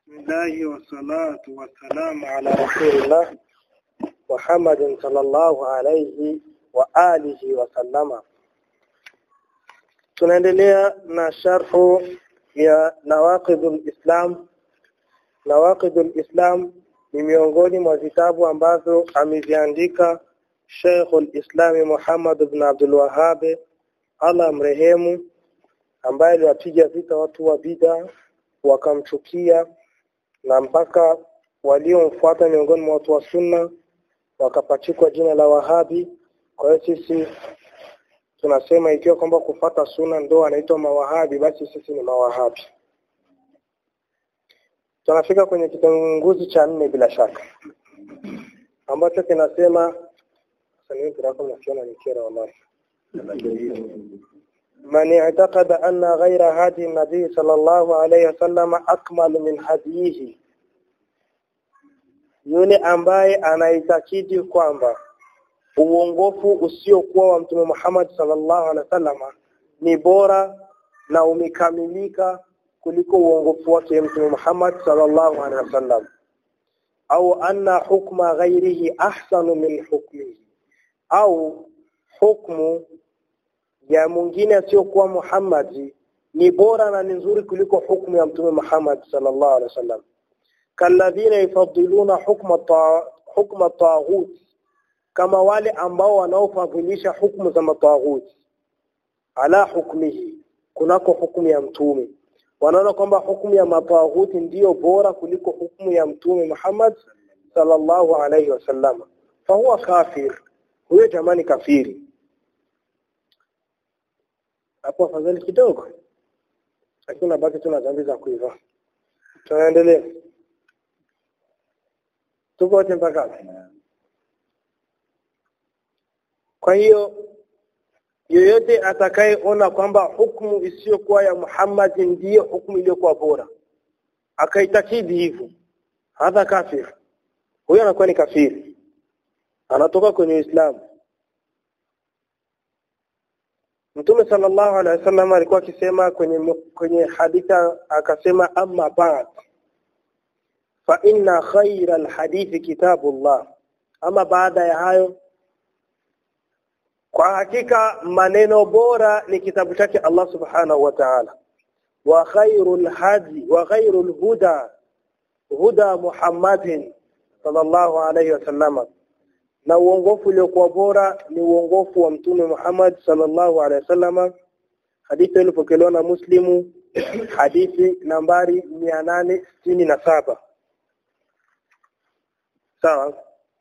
الله والصلاة والسلام على رسول الله محمد صلى الله عليه وآله وسلم tunaendelea na sharhu ya nawaqidul islam nawaqidul islam ni miongoni mwa vitabu ambavyo ameviandika Sheikhul Islam Muhammad ibn Abdul Wahhab Allah mrehemu ambaye aliwapiga vita watu wa bid'a wakamchukia na mpaka waliomfuata miongoni mwa watu wa sunna wakapachikwa jina la Wahabi kwa hiyo sisi tunasema ikiwa kwamba kufata sunna ndo anaitwa mawahabi basi sisi ni mawahabi tunafika kwenye kitanguzi cha nne bila shaka ambacho kinasema من اعتقد أن غير هدي النبي صلى الله عليه وسلم أكمل من هديه yule ambaye anaitakidi kwamba uongofu usiokuwa wa mtume Muhammad sallallahu alaihi wasallam ni bora na umekamilika kuliko uongofu wake mtume Muhammad sallallahu alaihi wasallam au anna hukma ghairihi ahsanu min hukmihi au hukmu ya mwingine asiyokuwa Muhammad ni bora na ni nzuri kuliko hukumu ya mtume Muhammad sallallahu alaihi wasallam kalladhina yufaddiluna hukma ta hukma taghut kama wale ambao wanaofadhilisha hukumu za mataghut ala hukmihi kunako hukumu ya mtume wanaona kwamba hukumu ya mataghut ndiyo bora kuliko hukumu ya mtume Muhammad sallallahu alaihi wasallam fahuwa kafir huyo jamani kafiri hapo afadhali kidogo lakini unabaki tuna dhambi za kuiva tunaendelea tuko wote mpaka kwa hiyo yoyote atakayeona kwamba hukumu isiyokuwa ya Muhammad ndiyo hukumu iliyokuwa bora akaitakidi hivyo hadha kafir huyo anakuwa ni kafiri anatoka kwenye Uislamu Mtume sallallahu alaihi wasallam alikuwa akisema kwenye kwenye hadithi akasema amma ba'd fa inna khayra alhadithi kitabullah ama baada ya hayo kwa hakika maneno bora ni kitabu chake Allah subhanahu wa ta'ala wa khairul hadi wa khairul huda huda Muhammadin sallallahu alaihi wasallam na uongofu uliokuwa bora ni uongofu wa mtume Muhammad sallallahu alaihi wasallam hadithi ilipokelewa na Muslimu hadithi nambari 867 sawa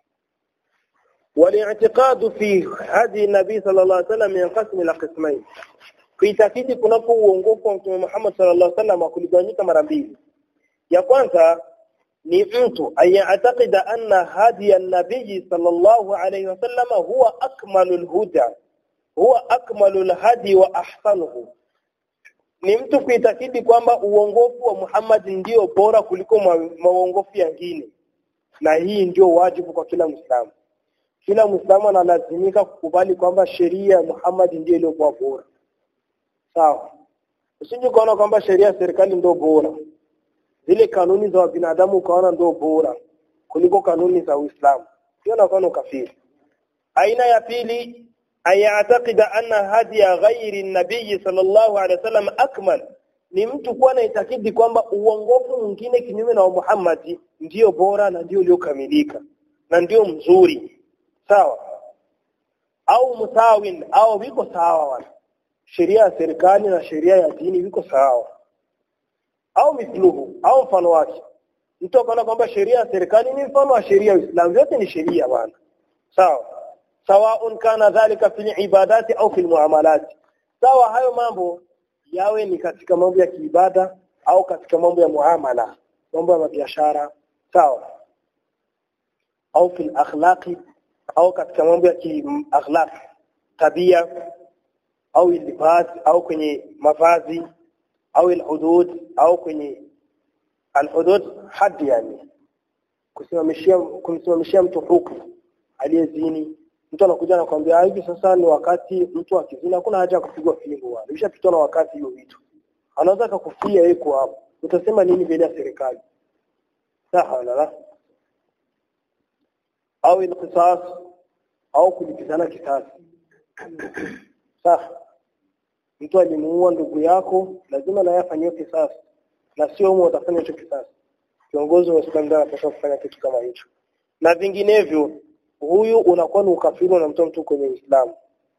والاعتقاد في هدي النبي صلى الله عليه وسلم ينقسم الى قسمين kuitakidi kunapo uongofu wa mtume Muhammad sallallahu alaihi wasallam kuligawanyika mara mbili ya kwanza ni mtu ayatakida anna hadi an-nabii sallallahu alayhi wasallam huwa akmalul huda huwa akmalul hadi wa ahsanuhu ni mtu kuitakidi kwamba uongofu wa Muhammad ndio bora kuliko maongofu yengine na hii ndio wajibu kwa kila Muislamu kila Muislamu analazimika kukubali kwamba sheria ya Muhammad ndio iliyokuwa bora sawa usije kuona kwamba sheria ya serikali ndio bora zile kanuni za binadamu ukaona ndio bora kuliko kanuni za Uislamu hiyo inakuwa kafiri aina ya pili ayatakida anna hadiya ghairi nabii sallallahu alaihi wasallam akmal ni mtu kuwa na itakidi kwamba uongofu mwingine kinyume na Muhammad ndio bora na ndio uliokamilika na ndio mzuri sawa au musawin au viko sawa wana sheria ya serikali na sheria ya dini viko sawa au mithluhu au mfano wake mtu akaona kwamba sheria ya serikali ni mfano wa sheria ya Uislamu yote ni sheria bwana sawa sawaun kana dhalika fil ibadati au fil muamalat sawa hayo mambo yawe ni katika mambo ya kiibada au katika mambo ya muamala mambo ya biashara sawa au fil akhlaqi au katika mambo ya kiakhlaq tabia au libas au kwenye mavazi au alhudud au kwenye alhudud hadi yani kusimamishia kumsimamishia mtu hukumu aliyezini mtu anakuja anakuambia hivi sasa ni wakati mtu akizini hakuna haja ya kupigwa fimbo bwana ishapitwa na wakati hiyo vitu anaweza akakufia yeye kwa hapo utasema nini mbele ya serikali sawa wala la au ilqisas au kulipizana kisasi sawa mtu alimuua ndugu yako lazima naye afanyiwe kisasi na sio umo utafanya hicho kisasi kiongozi wa Islam ndio anapaswa kufanya kitu kama hicho na vinginevyo huyu unakuwa ni ukafiri unamtoa mtu kwenye Uislamu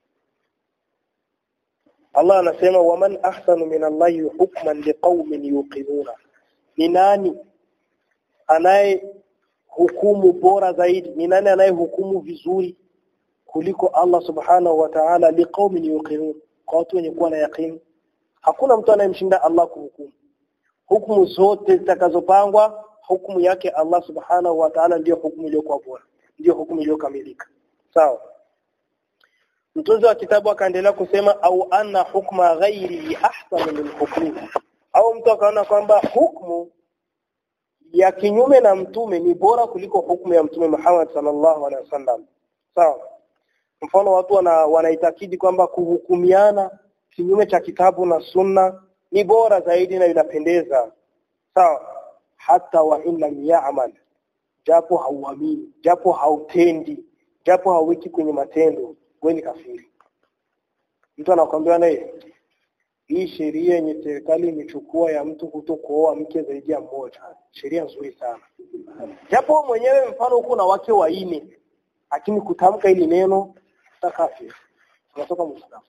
Allah anasema waman ahsanu min Allahi hukman liqaumin yuqinuna ni nani anaye hukumu bora zaidi ni nani anaye hukumu vizuri kuliko Allah subhanahu wa ta'ala liqaumin yuqinun kwa watu wenye kuwa na yaqini hakuna mtu anayemshinda Allah kuhukumu hukumu zote zitakazopangwa hukumu yake Allah subhanahu wa ta'ala ndiyo hukumu iliyokuwa bora ndiyo hukumu iliyokamilika sawa mtunzi wa kitabu akaendelea kusema au anna hukma ghairi ahsan min hukmi au mtu akaona kwamba hukumu ya kinyume na mtume ni bora kuliko hukumu ya mtume Muhammad sallallahu alaihi wasallam sawa mfano watu wana, wanaitakidi kwamba kuhukumiana kinyume cha kitabu na sunna ni bora zaidi na inapendeza sawa hata wa in lam ya'mal japo hauamini japo hautendi japo hauweki kwenye matendo wewe ni kafiri mtu anakuambia naye hii sheria yenye serikali imechukua ya mtu kutokuoa mke zaidi ya mmoja sheria nzuri sana japo mwenyewe mfano huko na wake waine lakini kutamka ili neno takafiri unatoka muislamu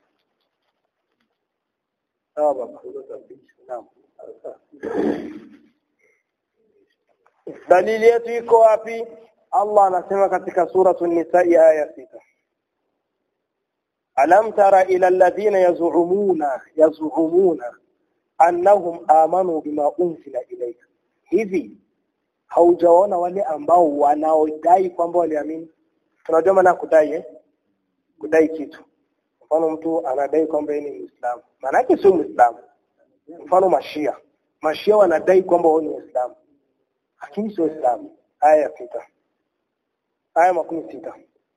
sawa baba naam dalili yetu iko wapi Allah anasema katika suratu an-nisa aya sita alam tara ila alladhina yaz'umuna yaz'umuna annahum amanu bima unzila ilayka hivi haujaona wale ambao wanaodai kwamba waliamini tunajua maana kudai eh kudai kitu mfano mtu anadai kwamba yeye ni Muislamu maana yake sio Muislamu mfano mashia mashia wanadai kwamba wao ni Waislamu lakini sio Waislamu aya ya sita aya makumi sita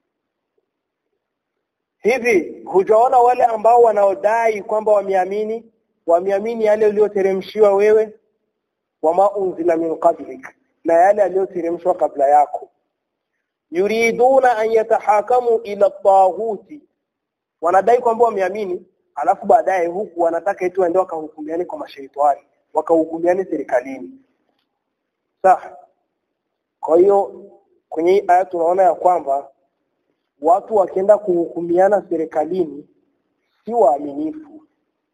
hivi hujaona wale ambao wanaodai kwamba wameamini wameamini yale uliyoteremshiwa wewe wama unzila min qablik na yale aliyoteremshwa kabla yako yuriduna an yatahakamu ila taghuti wanadai kwamba wameamini alafu baadaye huku wanataka eti waende wakahukumiane kwa mashaitani wakahukumiane serikalini sawa kwa hiyo kwenye hii aya tunaona ya kwamba watu wakienda kuhukumiana serikalini si waaminifu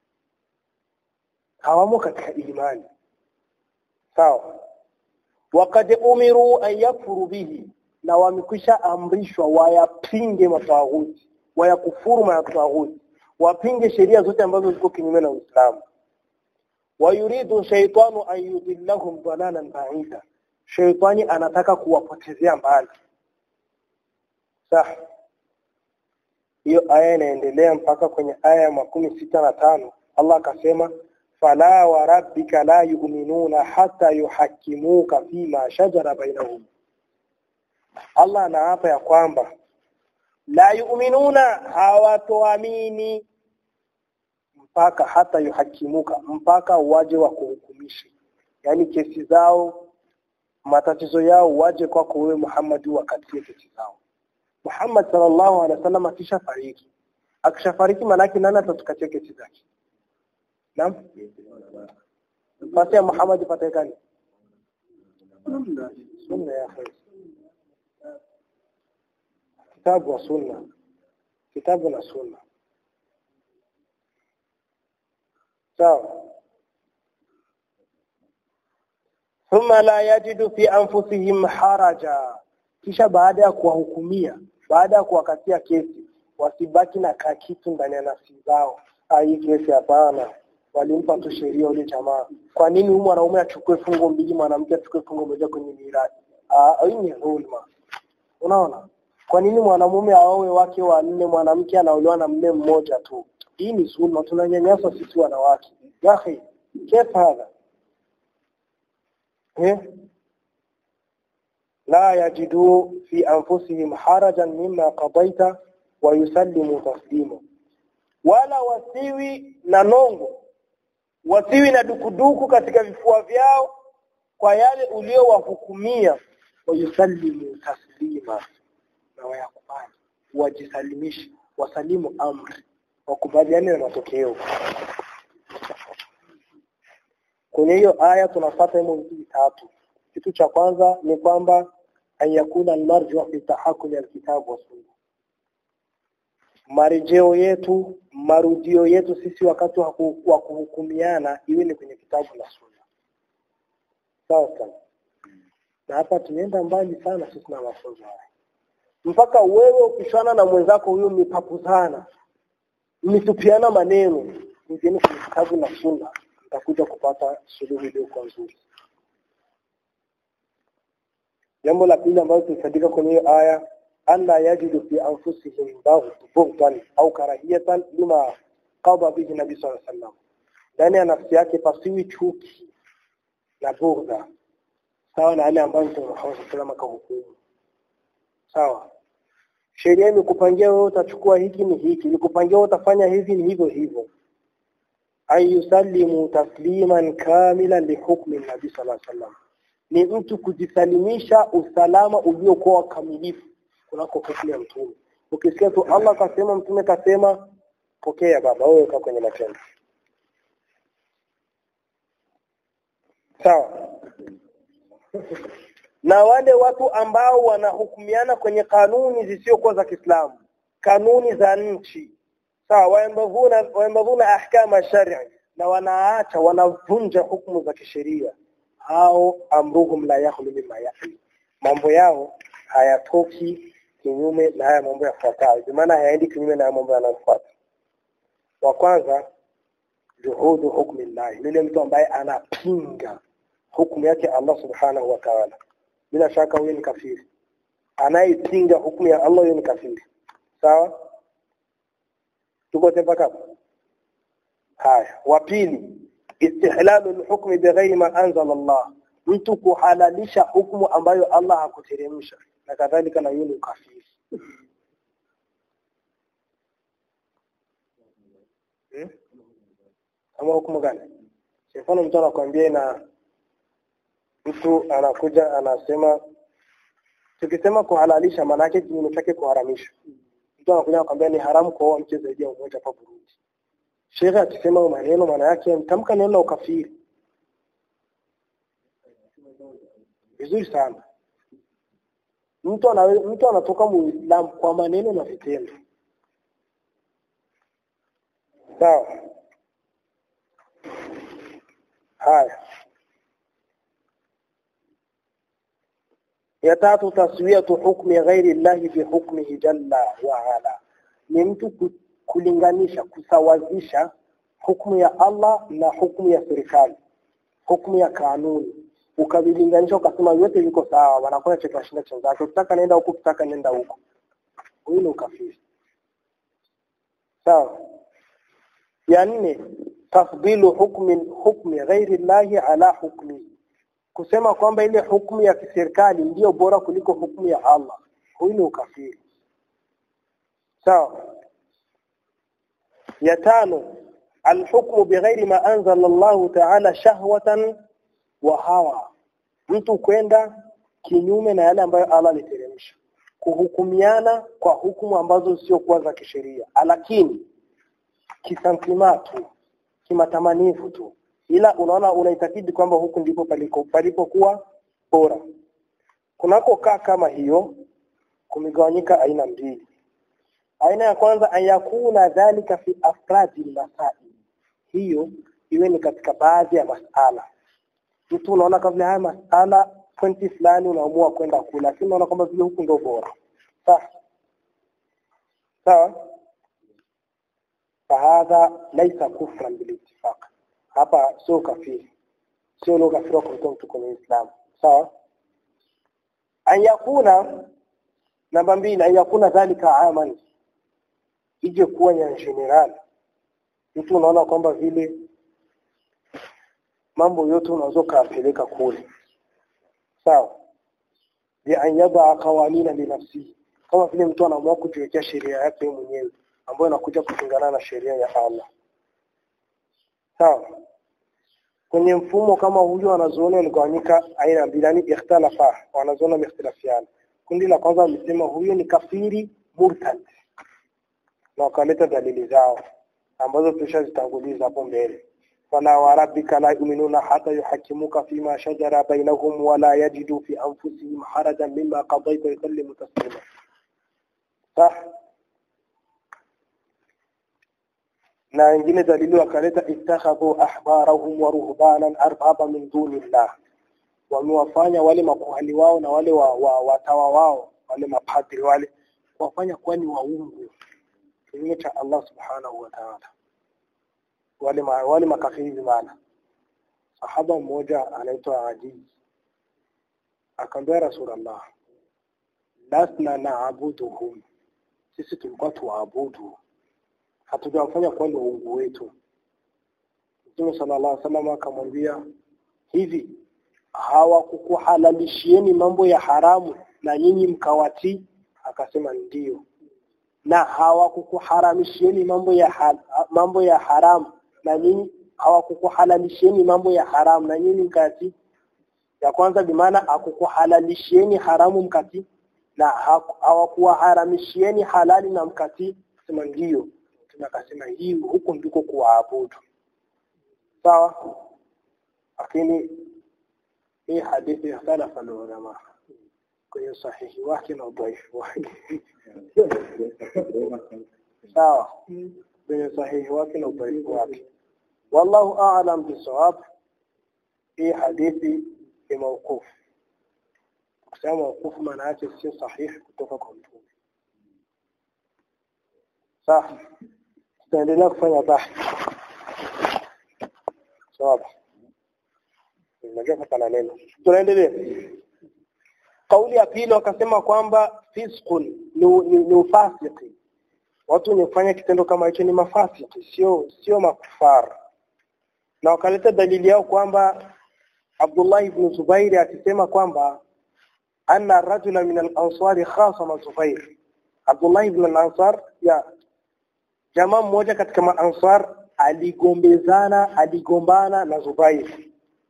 hawamo katika imani sawa wakad umiru an yakfuru bihi na wamekwisha amrishwa wayapinge matawuti wayakufuru matawuti wapinge sheria zote ambazo ziko kinyume na Uislamu wayuridu shaytanu an yudillahum dalalan ba'ida shaytani anataka kuwapotezea mbali sawa hiyo aya inaendelea mpaka kwenye aya ya makumi sita na tano Allah akasema fala wa rabbika la yu'minuna hatta yuhakimuka fima shajara bainahum Allah anaapa ya kwamba la yu'minuna hawatoamini mpaka hata yuhakimuka mpaka waje wa kuhukumisha yani kesi zao matatizo yao waje kwako wewe Muhammad wakatie kesi zao Muhammad sallallahu alaihi wasallam akishafariki akishafariki manaki nani atatukatia kesi zake Naam Fasi ya Muhammad patikani Sunna ya khair Kitabu wa sunna Kitabu na sunna Sawa ثم لا يجد في أنفسهم حرجا kisha baada ya kuwahukumia baada ya kuwakatia kesi wasibaki na kakitu ndani ya nafsi zao hii kesi hapana walimpa tu sheria yule jamaa kwa nini huyu mwanaume achukue fungo mbili mwanamke achukue fungo moja kwenye mirathi ah hii ni dhulma unaona kwa nini mwanamume aowe wake wanne mwanamke anaolewa na mume mmoja tu hii ni dhulma tunanyanyasa sisi wanawake yahi kefa hadha eh لا يجدوا في أنفسهم حرجا مما قضيت ويسلموا تسليما wala wasiwi na nongo wasiwi na dukuduku katika vifua vyao kwa yale uliowahukumia wayusallimu taslima na wayakubali wajisalimishe wasalimu amri wakubaliane na matokeo kwenye hiyo aya tunapata hivyo vitu vitatu kitu cha kwanza ni kwamba an yakuna almarju fi tahakumi alkitabu wa sunna marejeo yetu marudio yetu sisi wakati wa kuhukumiana iwe ni kwenye kitabu na sunna sawa sawa na hapa tumeenda mbali sana sisi na mafunzo haya mpaka wewe ukishana na mwenzako huyo mipapuzana mitupiana maneno ngine kwenye kitabu na sunna utakuja kupata suluhu iliyokuwa nzuri jambo la pili ambalo tulisadika kwenye hiyo aya alla yajidu fi anfusihim bughdan au karahiyatan lima qada bihi nabii sallallahu alaihi wasallam ndani ya nafsi yake pasiwi chuki na bughdha sawa na yale ambayo Mtume Muhammad sallallahu alaihi wasallam akahukumu sawa sheria imekupangia wewe utachukua hiki ni hiki imekupangia wewe utafanya hivi ni hivyo hivyo ay yusallimu tasliman kamilan lihukmi nabii sallallahu alaihi wasallam ni mtu kujisalimisha usalama uliokuwa kamilifu kunako hukumu ya mtume ukisikia tu Allah kasema mtume kasema pokea baba wewe uka kwenye matendo sawa na wale watu ambao wanahukumiana kwenye kanuni zisizokuwa za Kiislamu kanuni za nchi sawa waembavuna waembavuna ahkama sharia na wanaacha wanavunja hukumu za kisheria hao amruhum la yakhlu mimma yakhlu mambo yao hayatoki kinyume na haya mambo yafuatayo kwa maana hayaendi kinyume na haya mambo yanayofuata wa kwanza juhudu hukmi Allah yule mtu ambaye anapinga hukumu yake Allah subhanahu wa ta'ala bila shaka huyo ni kafiri anayepinga hukumu ya Allah huyo ni kafiri sawa tuko mpaka haya wa pili istihlalu alhukmi bighairi ma anzala Allah mtu kuhalalisha hukumu ambayo Allah hakuteremsha na kadhalika na yule kafiri hmm? kama hukumu gani mfano mtu anakuambia na mtu anakuja anasema tukisema kuhalalisha maana yake kinyume chake kuharamisha mtu anakuja anakuambia ni haramu kuoa mke zaidi ya mmoja hapa Burundi Shekhe akisema maneno maana yake mtamka neno la ukafiri vizuri sana mtu ana mtu anatoka muislamu kwa maneno na vitendo sawa haya ya tatu taswiyatu hukmi ghairi llahi fi hukmihi jalla wa ala ni mtu kulinganisha kusawazisha hukumu ya Allah na hukumu ya serikali hukumu ya kanuni ukavilinganisha ukasema yote viko sawa wanakuwa cheka shinda chenzake ukitaka nenda huko ukitaka nenda huko huyu ni ukafiri sawa ya nne tafdilu hukmi hukmi ghairi llahi ala hukmi kusema kwamba ile hukumu ya kiserikali ndiyo bora kuliko hukumu ya Allah huyu ni ukafiri sawa ya tano alhukmu bighairi ma anzala Allah ta'ala shahwatan wa hawa mtu kwenda kinyume na yale ambayo Allah aliteremsha kuhukumiana kwa hukumu ambazo sio kuwa za kisheria lakini kisantimatu kimatamanifu tu ila unaona unaitakidi kwamba huku ndipo paliko palipokuwa bora kunakokaa kama hiyo kumegawanyika aina mbili aina ya kwanza ayakuna dhalika fi afradi masail hiyo iwe ni katika baadhi ya masala mtu unaona kama haya masala pointi fulani unaamua kwenda kula lakini unaona kwamba vile huku ndio bora sawa sawa fahadha laisa kufran bilittifaq hapa sio kafiri sio lugha kafiri kwa mtu kwenye Uislamu sawa an yakuna namba mbili an yakuna dhalika aman ije kuwa ya general mtu unaona kwamba vile mambo yote unaweza kupeleka kule sawa bi an yada qawanina li nafsi kama vile mtu anaamua kujiwekea sheria yake mwenyewe ambayo inakuja kupingana na sheria ya Allah sawa kwenye mfumo kama huyo wanazuoni waligawanyika aina mbili yani ikhtalafa wanazuoni wamehtilafiana kundi la kwanza walisema huyo ni kafiri murtad na wakaleta dalili zao ambazo tushazitanguliza hapo mbele fala wa rabbika la yu'minuna hata yuhakimuka fima shajara bainahum wala yajidu fi anfusihim harajan mimma qadayta yusallimu taslima sah na wengine dalili wakaleta ittakhadhu ahbarahum wa ruhbanan arbaba min dunillah wamewafanya wale makuhani wao na wale wa, wa, watawa wao wale mapadri wale wafanya kuwa ni waungu kinyume cha Allah subhanahu wa ta'ala wale ma, wale makafiri maana sahaba mmoja anaitwa Ajiz akamwambia Rasulullah lasna naabuduhum sisi tulikuwa tuwaabudu hatujawafanya kuwa ni uungu wetu Mtume sallallahu alaihi wasallam akamwambia hivi hawakukuhalalishieni mambo ya haramu na nyinyi mkawatii akasema ndiyo na hawakukuharamishieni mambo ya hal, mambo ya haramu na nyinyi hawakukuhalalishieni mambo ya haramu na nyinyi mkati ya kwanza bimaana akukuhalalishieni haramu mkati na hawakuwaharamishieni halali na mkati sema ndiyo tunakasema hii huko ndiko kuwaabudu sawa lakini hii hadithi ikhtalafa ulama kwenye sahihi wake na udhaifu wake sawa kwenye sahihi wake na udhaifu wake wallahu a'lam bisawab hii hadithi ni mawquf kusema mawquf maana yake sio sahihi kutoka kwa mtume sawa tutaendelea kufanya bahthi sawa Unajua pana neno. Tunaendelea. Kauli ya pili wakasema kwamba fisqun ni, ni, ni ufasiki. Watu wenye kitendo kama hicho ni mafasiki, sio sio makufar. Na wakaleta dalili yao kwamba Abdullah ibn Zubair akisema kwamba anna rajula min al-ansari khasama Zubair. Abdullah ibn al-Ansar ya jamaa mmoja katika maansar aligombezana aligombana na Zubair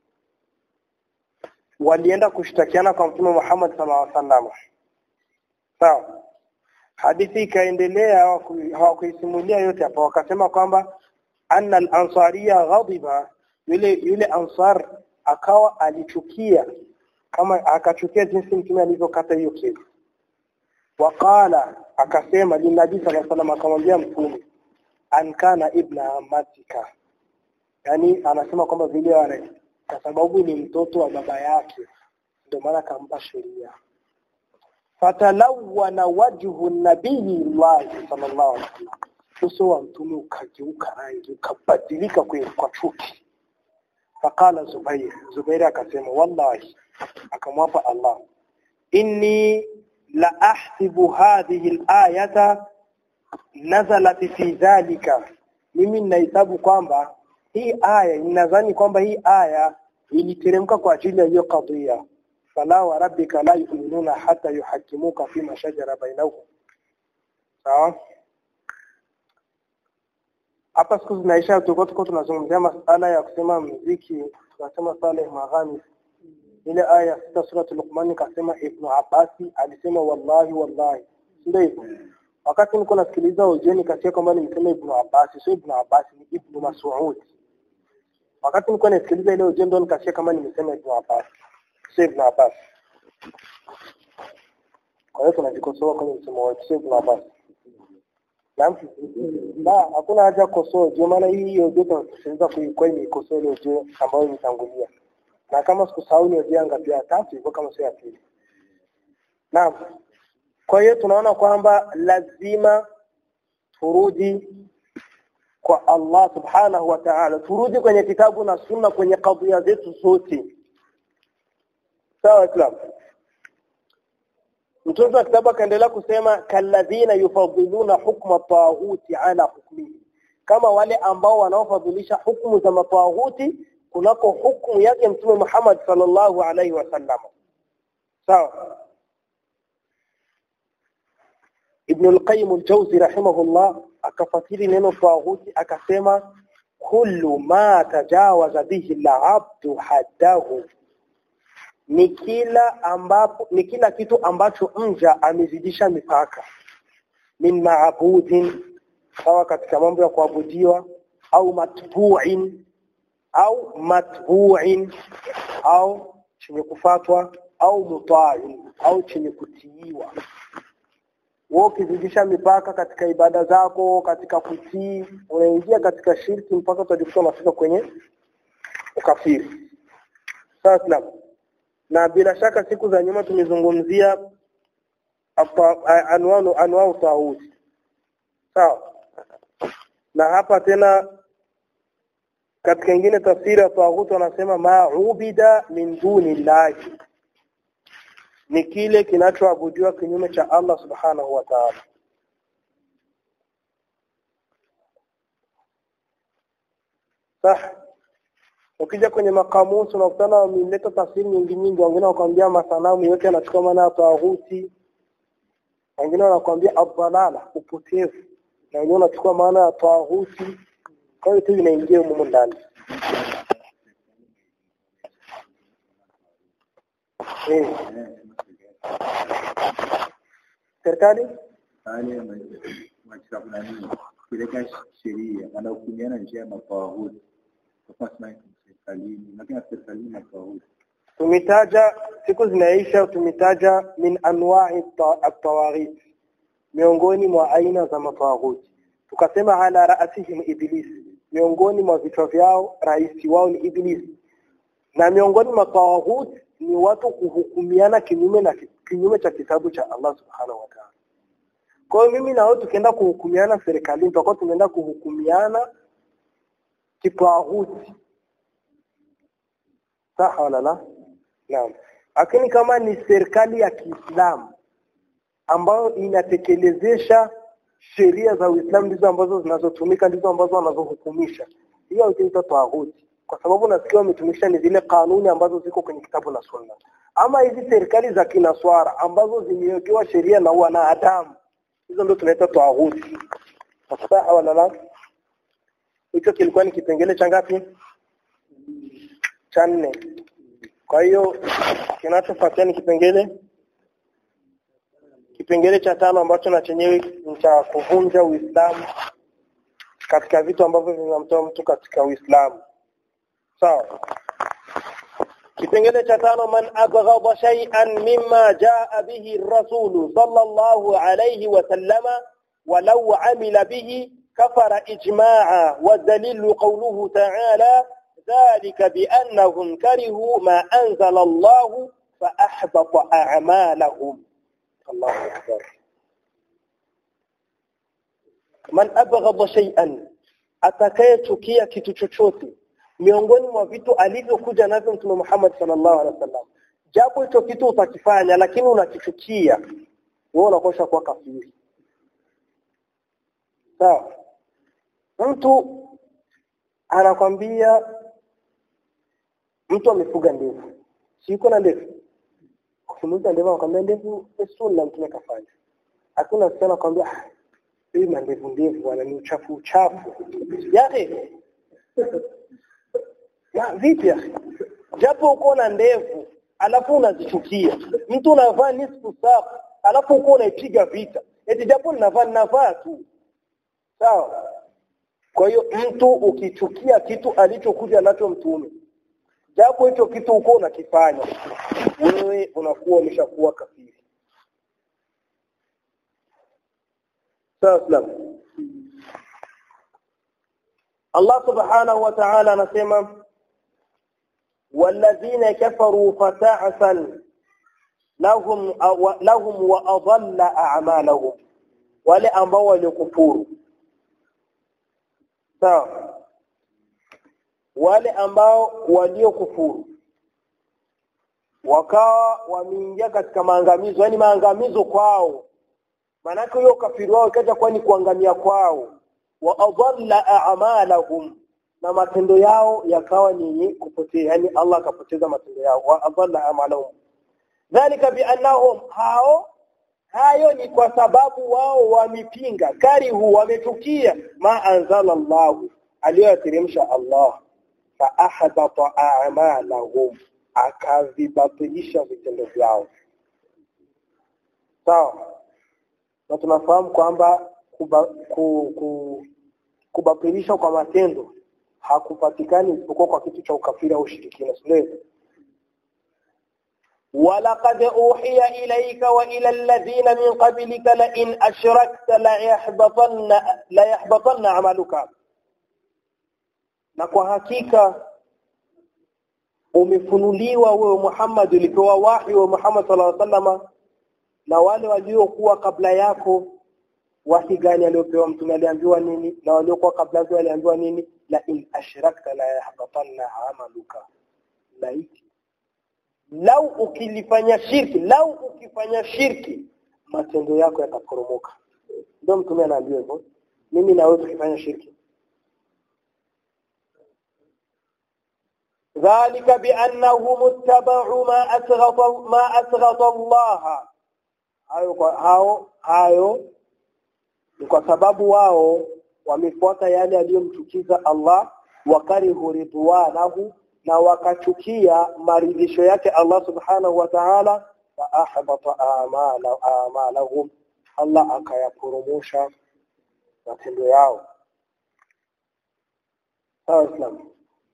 walienda kushtakiana kwa mtume Muhammad sallallahu alaihi wasallam. Sawa. Hadithi ikaendelea hawakuisimulia yote hapa wakasema kwamba anna al-ansariya ghadiba yule yule ansar akawa alichukia kama akachukia jinsi mtume alivyokata hiyo kesi. Waqala akasema linabii sallallahu alaihi wasallam akamwambia mtume an kana ibna amatika. Yaani anasema kwamba vile wale kwa sababu ni mtoto wa baba yake ndio maana akampa sheria fatalawana wajhu nabii Allah sallallahu alaihi wasallam uso wa mtume ukageuka rangi ukabadilika kwa chuki fakala Zubair Zubair akasema wallahi akamwapa Allah inni la ahsibu hadhihi al-ayata nazalat fi dhalika mimi ninahesabu kwamba hii aya ninadhani kwamba hii aya iliteremka kwa ajili ya hiyo kadhia fala wa rabbika la yu'minuna hata yuhakimuka fima shajara bainahum sawa hapa siku zinaisha tulikuwa tuko tunazungumzia masala ya kusema mziki tunasema Saleh Maghani ile aya sita sura Luqman kasema Ibn Abbasi alisema wallahi wallahi ndio hivyo wakati niko nasikiliza ujeni kasia kwamba nimesema Ibn Abbas sio Ibn Abbas ni Ibn Mas'ud wakati niko nasikiliza ile ujeni ndo nikasia kama nimesema Ibn Abbas sio Ibn Abbas kwa hiyo tunajikosoa kwenye msemo wetu sio Ibn Abbas Naam. Na hakuna haja kukosoa ujio maana hii hiyo joto tusiweza kuikoa ni ikosoa ile ujio ambayo imetangulia. Na kama sikusahau ni ujio ngapi ya tatu hivyo kama sio ya pili. Naam. Kwa hiyo tunaona kwamba lazima turudi kwa Allah subhanahu wa ta'ala turudi kwenye kitabu na sunna kwenye kadhia zetu zote sawa islam mtunzi wa kitabu akaendelea kusema kalladhina yufadhiluna hukma taghuti ala hukmihi kama wale ambao wanaofadhilisha hukumu za mataghuti kunako hukumu yake mtume Muhammad sallallahu alaihi wasallam sawa Ibn al-Qayyim al-Jawzi rahimahullah akafasiri neno taghuti akasema kullu ma tajawaza bihi al-abdu haddahu ni kila ambapo ni kila kitu ambacho mja amezidisha mipaka min maabudin sawa katika mambo ya kuabudiwa au matbu'in au matbu'in au chenye kufatwa au muta'in au chenye kutiiwa wewe ukizidisha mipaka katika ibada zako katika kutii unaingia katika shirki mpaka utajikuta unafika kwenye ukafiri sasa na bila shaka siku za nyuma tumezungumzia anwanu anwau tauti sawa na hapa tena katika ingine tafsiri ya tawhid wanasema ma'ubida min duni llahi ni kile kinachoabudiwa kinyume cha Allah subhanahu wa ta'ala sah ukija kwenye makamusi unakutana wameleta tafsiri nyingi nyingi wengine wakwambia masanamu yote yanachukua maana ya tawhuti wengine wanakuambia abdalala upotevu na wengine wanachukua maana ya tawhuti kwa hiyo tu inaingia humo ndani eh serikali hali maisha fulani kupeleka sheria wanahukumiana njia ya matawahuti kwa sababu serikalini lakini serikalini matawahuti tumetaja siku zinaisha tumetaja min anwa'i at-tawaghit miongoni mwa aina za matawaghuti tukasema ala raasihim iblis miongoni mwa vichwa vyao rais wao ni iblis na miongoni mwa tawaghuti ni watu kuhukumiana kinyume na kinyume cha kitabu cha Allah subhanahu wa ta'ala kwa hiyo mimi na wewe tukienda kuhukumiana serikalini tutakuwa tumeenda kuhukumiana kitawaghuti sawa wala la naam lakini kama ni serikali ya Kiislamu ambayo inatekelezesha sheria za Uislamu ndizo ambazo zinazotumika ndizo ambazo wanazohukumisha hiyo haitaitwa tawaghuti kwa sababu nasikia wametumisha ni zile kanuni ambazo ziko kwenye kitabu na sunna ama hizi serikali za kinaswara ambazo zimewekewa sheria na wanadamu hizo ndio tunaita tawaghuti sawa wala la hicho kilikuwa ni kipengele cha ngapi cha nne kwa hiyo kinachofuatia ni kipengele kipengele cha tano ambacho na chenyewe ni cha kuvunja Uislamu katika vitu ambavyo vinamtoa mtu katika Uislamu sawa kipengele cha tano man abghadha shay'an mimma jaa bihi ar-rasul sallallahu alayhi wa sallama walau amila bihi kafara ijma'a wa dalilu qawluhu ta'ala ذلك بأنهم كرهوا ما أنزل الله فأحبط أعمالهم الله أكبر man abghadha shay'an atakayechukia kitu chochote miongoni mwa vitu alivyokuja navyo mtume Muhammad sallallahu alaihi wasallam japo hicho kitu utakifanya lakini unakichukia wewe unakosha kuwa kafiri sawa mtu anakwambia mtu amefuga ndevu siko na ndevu ukimuuliza ndevu anakwambia ndevu ni sunna mtume kafanya hakuna msichana anakwambia hii mandevu ndevu bwana ni uchafu uchafu yake ya vipi ya japo uko na ndevu alafu unazichukia mtu unavaa nisfu saa alafu uko unaipiga vita eti japo ninavaa ninavaa tu sawa kwa hiyo mtu ukichukia kitu alichokuja nacho mtume japo hicho kitu uko unakifanya wewe unakuwa umeshakuwa kafiri sawa Allah subhanahu wa ta'ala anasema والذين كفروا فتعسا لهم لهم واضل اعمالهم wale ambao walikufuru sawa wale ambao waliokufuru wakawa wameingia katika maangamizo yani maangamizo kwao manake hiyo kafiri wao ikaja kuwa ni kuangamia kwao wa adalla a'malahum na matendo yao yakawa ni kupotea yani Allah akapoteza matendo yao wa adalla a'malahum dhalika biannahum hao hayo ni kwa sababu wao wamepinga karihu wamechukia ma anzala Allah aliyoyateremsha Allah fa ahbata a'malahum akavibatilisha vitendo vyao sawa na tunafahamu kwamba kuba, ku, ku, kubatilisha kwa matendo hakupatikani isipokuwa kwa kitu cha ukafiri au ushirikina sio ولقد أوحي إليك وإلى الذين من قبلك لئن أشركت ليحبطن ليحبطن عملك na kwa hakika umefunuliwa wewe Muhammad ulipewa wahi wa Muhammad sallallahu alaihi wasallam na wale waliokuwa kabla yako wahi gani aliopewa mtume aliambiwa nini na waliokuwa kabla yake waliambiwa nini la in ashrakta la yahbatanna amaluka laiti lau ukilifanya shirki lau ukifanya shirki matendo yako yataporomoka ndio mtume anaambiwa hivyo mimi na wewe tukifanya shirki ذلك بأنهم اتبعوا ما أسغط ما أسغط الله hayo hao hayo ni kwa sababu wao wamefuata yale yaliyomchukiza Allah wakarihu ridwanahu na wakachukia maridhisho yake Allah subhanahu wa ta'ala fa ahbata a'mala a'malahum Allah akayaporomosha matendo yao sawa Islam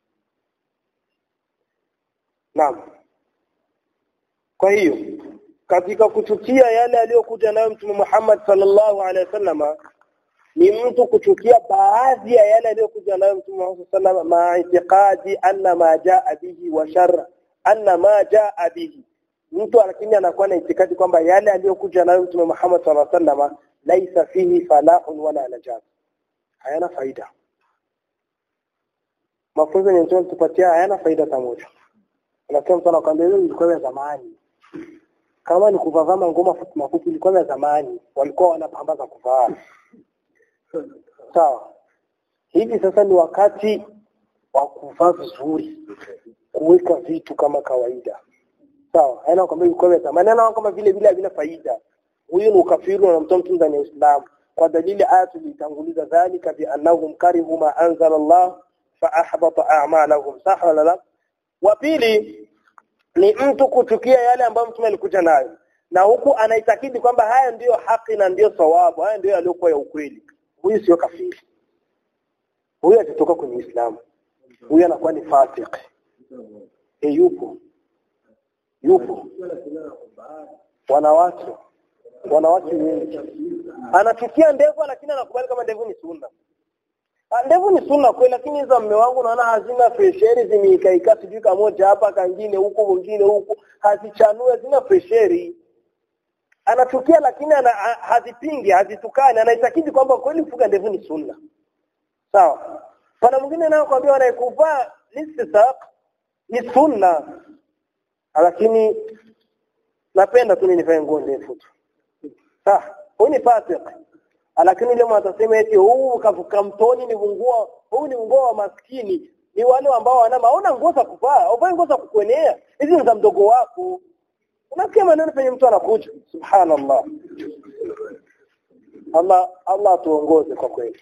Naam kwa hiyo katika kuchukia yale aliyokuja nayo Mtume Muhammad sallallahu alaihi wasallam ni mtu kuchukia baadhi ya yale aliyokuja nayo Mtume Muhammad sallallahu alaihi wasallam maitiqadi anna ma jaa bihi wa sharra anna ma jaa bihi mtu lakini anakuwa na itikadi kwamba yale aliyokuja nayo Mtume Muhammad sallallahu alaihi wasallam laisa fihi falahun wala najat hayana faida mafunzo yenye Mtume tupatia hayana faida hata moja unasema mtu anakuambia hiyo ilikuwa ya zamani kama ni kuvaa ngoma fupi mafupi ilikuwa ya zamani walikuwa wanapamba za kuvaa sawa hivi sasa ni wakati wa kuvaa vizuri kuweka vitu kama kawaida sawa haina kwamba ilikuwa ya zamani ana kama vile vile havina faida huyu ni ukafiri unamtoa mtu ndani ya Uislamu kwa dalili aya tulitanguliza dhalika bi annahum karihu ma anzala Allah fa ahbata a'malahum saha wala la wa pili ni mtu kuchukia yale ambayo mtume alikuja nayo na huku anaitakidi kwamba haya ndiyo haki na ndiyo sawabu haya ndiyo yaliyokuwa ya ukweli huyu sio kafiri huyu atatoka kwenye Uislamu huyu anakuwa ni fasik e yupo yupo wanawake wanawake wengi anachukia ndevu lakini anakubali kama ndevu ni sunna ndevu ni sunna kweli lakini hizo mme wangu naona hazina fresheri zimeikaika sijui kamoja hapa kangine huko mwingine huko hazichanue hazina fresheri anachukia lakini ana, hazipingi hazitukani anaitakidi kwamba kweli kufuga ndevu ni sunna sawa pana mwingine nao kwambia anayekuvaa listisaq ni sunna lakini napenda tu nifanye nguo ndefu tu sawa huyu ni fasik lakini ile mwatasema eti huu kavuka mtoni ni nguo huu ni nguo wa maskini ni wale ambao wana maona nguo za kuvaa au nguo za kukuenea hizi ni za mdogo wako unasikia maneno penye mtu anakuja subhanallah Allah Allah tuongoze kwa kweli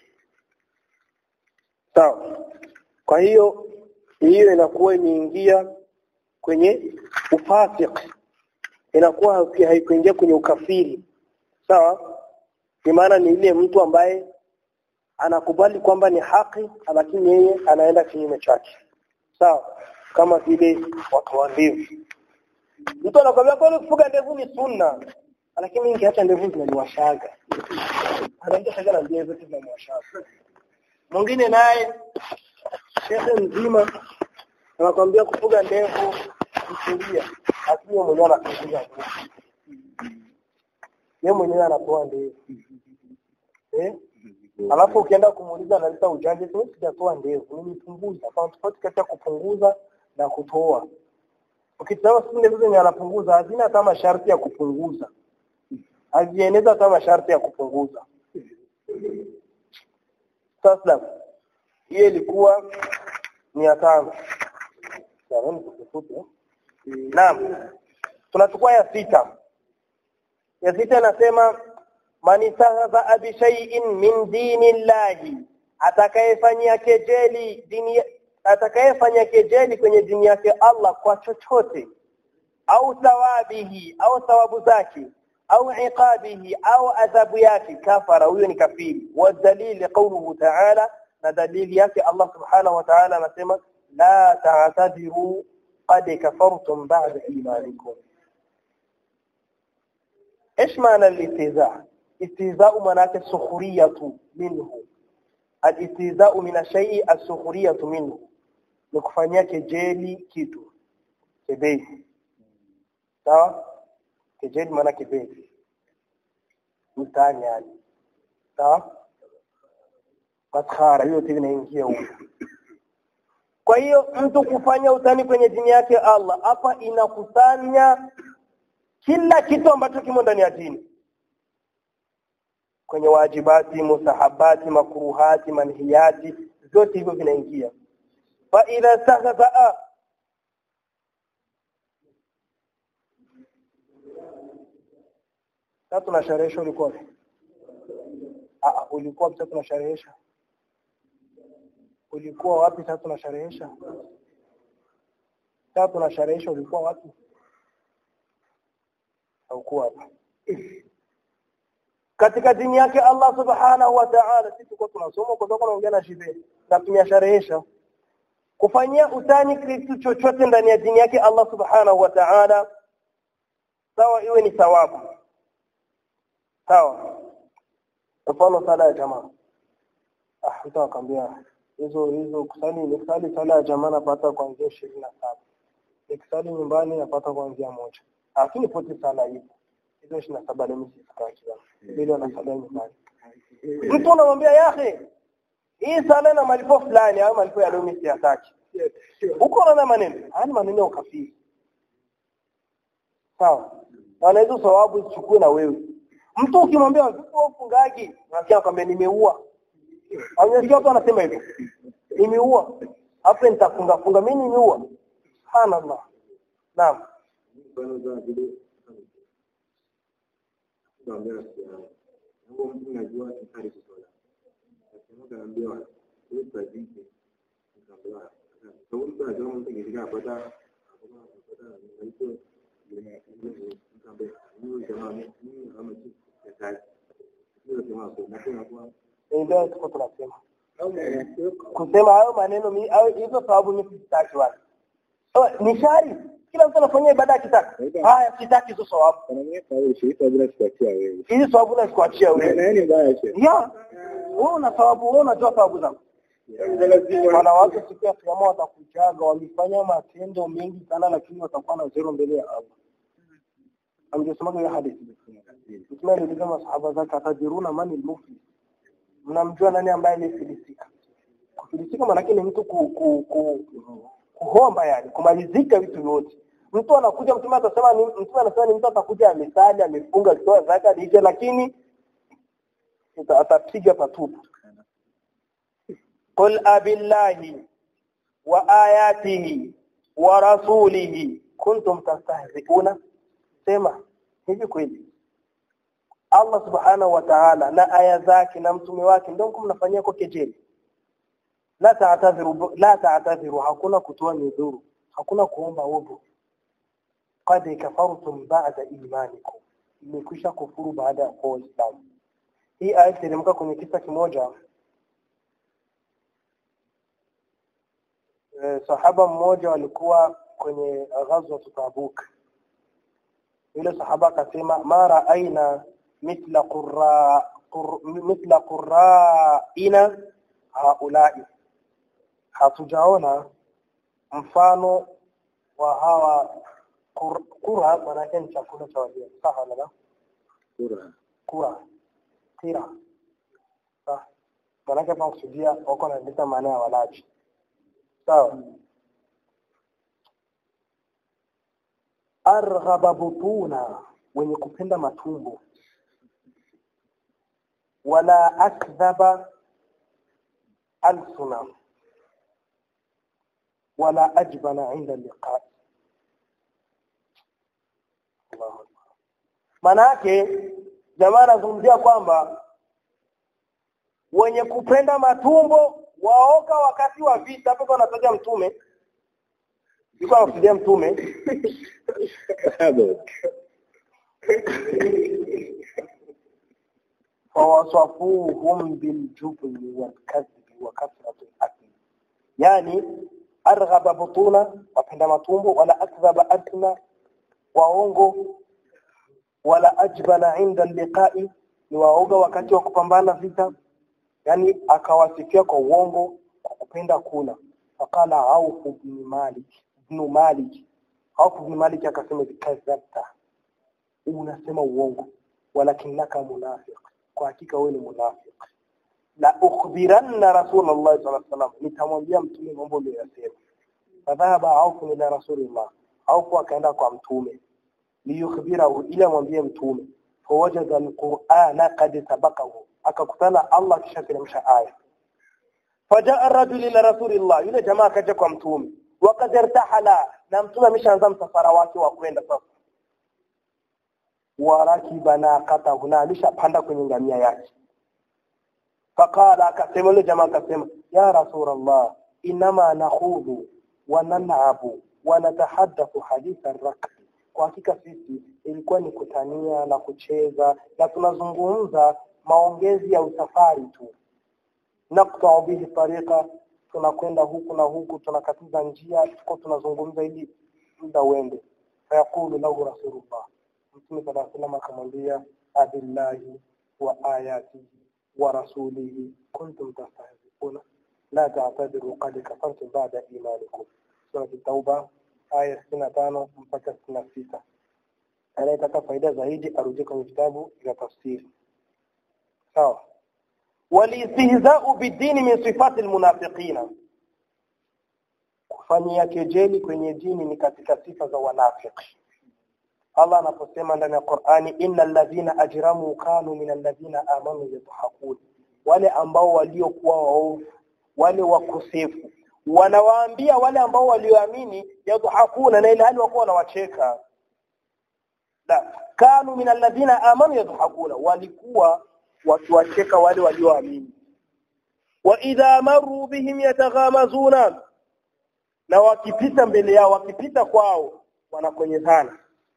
sawa kwa hiyo hiyo inakuwa imeingia kwenye ufasik inakuwa haikuingia kwenye ukafiri sawa ni maana ni ile mtu ambaye anakubali kwamba ni haki lakini yeye anaenda kinyume chake sawa kama vile watu wa ndevu mtu anakwambia kwa kufuga ndevu ni sunna lakini mingi hata ndevu zinaniwashaga anaenda shaga na ndevu zinaniwashaga mwingine naye shehe mzima anakwambia kufuga ndevu kufulia lakini mwenyewe anafuga ndevu yeye mwenyewe anatoa ndevu eh alafu ukienda kumuuliza analeta ujanja tu sijatoa ndevu nimepunguza kwa tofauti kati ya kupunguza na kutoa ukitazama siku ndevu zenye anapunguza hazina hata masharti ya kupunguza hazieneza hata masharti ya kupunguza sasa hiyo ilikuwa mia tano naam tunachukua ya sita ya sita anasema man istahza bi shay'in min dini llahi atakayefanyia kejeli dini atakayefanya kejeli kwenye dini yake Allah kwa chochote au thawabihi au thawabu zake au iqabihi au adhabu yake kafara huyo ni kafiri wa dalili qawluhu ta'ala na dalili yake Allah subhanahu wa ta'ala anasema la ta'tadiru qad kafartum ba'da imanikum ايش معنى الاستهزاء استهزاء معناته سخريه منه الاستهزاء من الشيء السخريه منه nikufanyia kejeli kitu kebei sawa kejeli maana kebei mtaani yani sawa maskhara hiyo tena inaingia huko kwa hiyo mtu kufanya utani kwenye dini yake Allah hapa inakusanya kila kitu ambacho kimo ndani ya dini kwenye wajibati mustahabati makruhati manhiyati zote hivyo vinaingia fa idha stahza sasa tunasharehesha ulikuwa ah ulikuwa sasa tunasharehesha ulikuwa wapi sasa tunasharehesha sasa tunasharehesha ulikuwa wapi haukuwa hapa katika dini yake Allah subhanahu wa ta'ala sisi tulikuwa tunasoma kwa sababu tunaongea na shibe na tunasharehesha kufanyia utani kitu chochote ndani ya dini yake Allah subhanahu wa ta'ala sawa iwe ni thawabu sawa mfano sala ya jamaa ah nitakwambia hizo hizo kusali nikisali sala ya jamaa napata kuanzia 27 nikisali nyumbani napata kuanzia moja lakini pote sala hiyo hizo 27 leo msitaki bila na sala nyumbani mtu anamwambia yahe hii sala na malipo fulani au malipo ya leo mimi siyataki uko na maneno haya maneno ya ukafiri sawa na hizo sawabu zichukue na wewe mtu ukimwambia ufungaji unasikia kwamba nimeua au unasikia watu wanasema hivyo nimeua hapo nitafunga funga mimi nimeua subhanallah naam ndio tuko tunasema kusema hayo maneno mi au hizo sababu mimi sitaki wapi oh, ni shari kila mtu anafanya ibada akitaka haya sitaki hizo sababu hizi sababu na sikuachia wewe ya wewe una sababu wewe unajua sababu zako wanawake siku ya kiyama watakujaga wamefanya matendo mengi sana lakini watakuwa na zero mbele ya Allah amjesemaga hiyo hadithi Mtume aliuliza masahaba zake atadiruna mani al-muflis mnamjua nani ambaye amefilisika kufilisika maana ni mtu ku, ku, ku, kuhomba yani kumalizika vitu vyote mtu anakuja mtume atasema ni mtume anasema ni mtu atakuja amesali amefunga akitoa zaka dije lakini atapiga patupu qul abillahi wa ayatihi wa rasulihi kuntum tastahzi'una sema hivi kweli Allah subhanahu wa ta'ala na aya zake na mtume wake ndio mnafanyia kwa kejeli la ta'tadhiru la ta'tadhiru hakuna kutoa nidhuru hakuna kuomba udhu qad kafartum ba'da imanikum imekwisha kufuru baada ya kuwa Uislamu hii aya teremka kwenye kisa kimoja e, sahaba mmoja walikuwa kwenye ghazwa Tabuk yule sahaba akasema mara aina mithla qurra qur, mithla qurra'ina haulai hatujaona mfano wa hawa kura maanake ni chakula cha wajia sawa na kura kura kira sawa maanake hapa kusudia wako naandika maana ya walaji sawa arghaba butuna wenye kupenda matumbo wala akdhaba alsuna wala ajbana inda liqa maana yake jamaa anazungumzia kwamba wenye kupenda matumbo waoga wakati wa vita hapo kwa nataja mtume yuko anafidia mtume فوصفوهم بالجبن والكذب وكثرة الأكل يعني أرغب بطونا وپenda matumbo wala akdhaba adna waongo wala ajbana inda liqai ni waoga wakati wa kupambana vita yani akawasifia kwa uongo kwa kupenda kula faqala Auf ibn Malik ibn Malik Auf ibn Malik akasema kadhabta unasema uongo walakinaka munafiq kwa hakika wewe ni munafiq la ukhbiranna rasulullah sallallahu alaihi wasallam nitamwambia mtume mambo aliyosema fadhahaba Auf ila rasulillah Auf akaenda kwa mtume liyukhbirahu ila mwambie mtume fawajada alqur'ana qad sabaqahu akakutana Allah kisha teremsha aya fajaa ar-rajul ila rasulillah yule jamaa akaja kwa mtume waqad irtahala na mtume ameshaanza msafara wake wa kwenda sasa warakiba naqatahu na alishapanda kwenye ngamia yake faqala akasema yule jamaa akasema ya rasulullah inama nakhudhu wa nal'abu wa natahaddathu haditha ar-rakb kwa hakika sisi ilikuwa ni kutania na kucheza na tunazungumza maongezi ya usafari tu naqta'u bihi tariqa tunakwenda huku na huku tunakatiza njia tuko tunazungumza ili muda uende fayaqulu lahu rasulullah mtume sallallahu alaihi wasallam akamwambia abillahi wa ayatihi wa rasulihi kuntum tastahzi'una la ta'tadiru qad kafartum ba'da imanikum sura at-tauba aya 65 mpaka 66 anayetaka faida zaidi arudie kwenye vitabu vya tafsiri sawa walistihza'u bidini min sifati almunafiqina kufanyia kejeli kwenye dini ni katika sifa za wanafiki Allah anaposema ndani ya Qur'ani innal ladhina ajramu kanu minal ladhina amanu yadhakun wale ambao waliokuwa waovu wale wakosefu wanawaambia wale ambao walioamini yadhakuna na ile hali wako wanawacheka la kanu minal ladhina amanu yadhakuna walikuwa wakiwacheka wale walioamini wa idha maru bihim yataghamazuna na wakipita mbele yao wakipita kwao wanakonyezana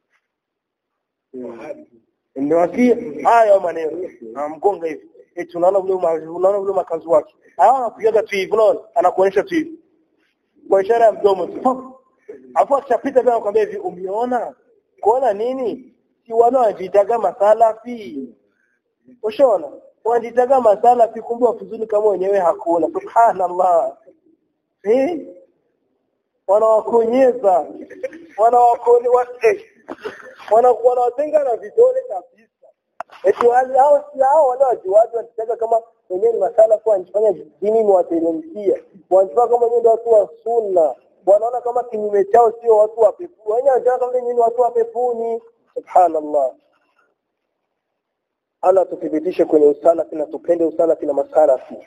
ndio wasi haya maneno amgonga hivi eti tunaona vile unaona vile makazi wake haya anakujaga tu hivi unaona anakuonyesha tu hivi kwa ishara ya mdomo tu afu akishapita bila kwambia hivi umeona kuona nini si wana wajitaga masalafi ushaona wajitaga masalafi kumbe wafuzuni kama wenyewe hakuna subhanallah eh wanawakonyeza wanawakoni wa eh wanakuwa wanawatenga na vidole kabisa eti wale hao si hao wale wajuaji wanataka kama wenyewe ni masala kwa wanafanya dini ni wateremkia wanataka kama wenyewe ndio watu wa sunna wanaona kama kinyume chao sio watu wa pepuni wenyewe wanataka kama wenyewe ni watu wa pepuni subhanallah Allah tuthibitishe kwenye usalafi na tupende usalafi na masalafi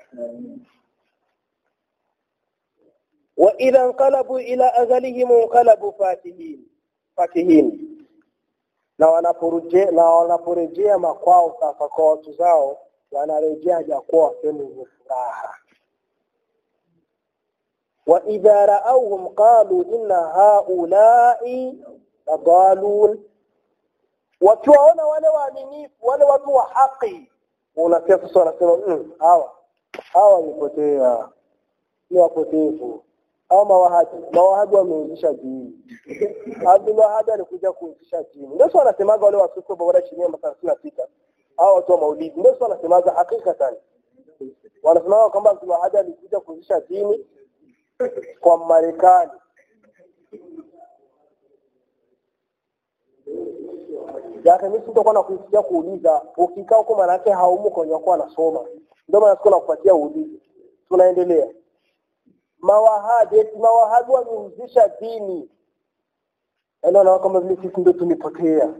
wa idha anqalabu ila azalihim anqalabu fatihin fatihin na wanaporejea na wanaporejea makwao sasa kwa watu zao wanarejea jakuwa wakiwa furaha wa idha ra'awhum qalu inna haula'i ladalun wakiwaona wale waaminifu wale watu wa haki unasikia sasa wanasema mm, hawa hawa wamepotea ni wapotevu au mawahabi mawahabi wameuzisha dini Abdul Wahab alikuja kuuzisha dini ndio sio anasemaga wale wasuko bora chini ya masaa 66 hao watu wa maulidi ndio sio anasemaga hakika sana wanasema kwamba Abdul Wahab alikuja kuuzisha dini kwa Marekani Yake mimi sitakuwa na kusikia kuuliza ukikaa huko maana yake haumu kwenye kwa anasoma ndio maana sikuwa nakupatia uulize tunaendelea mawahabi eti mawahabi wamehuzisha dini anaona kama vile sisi ndio tumepotea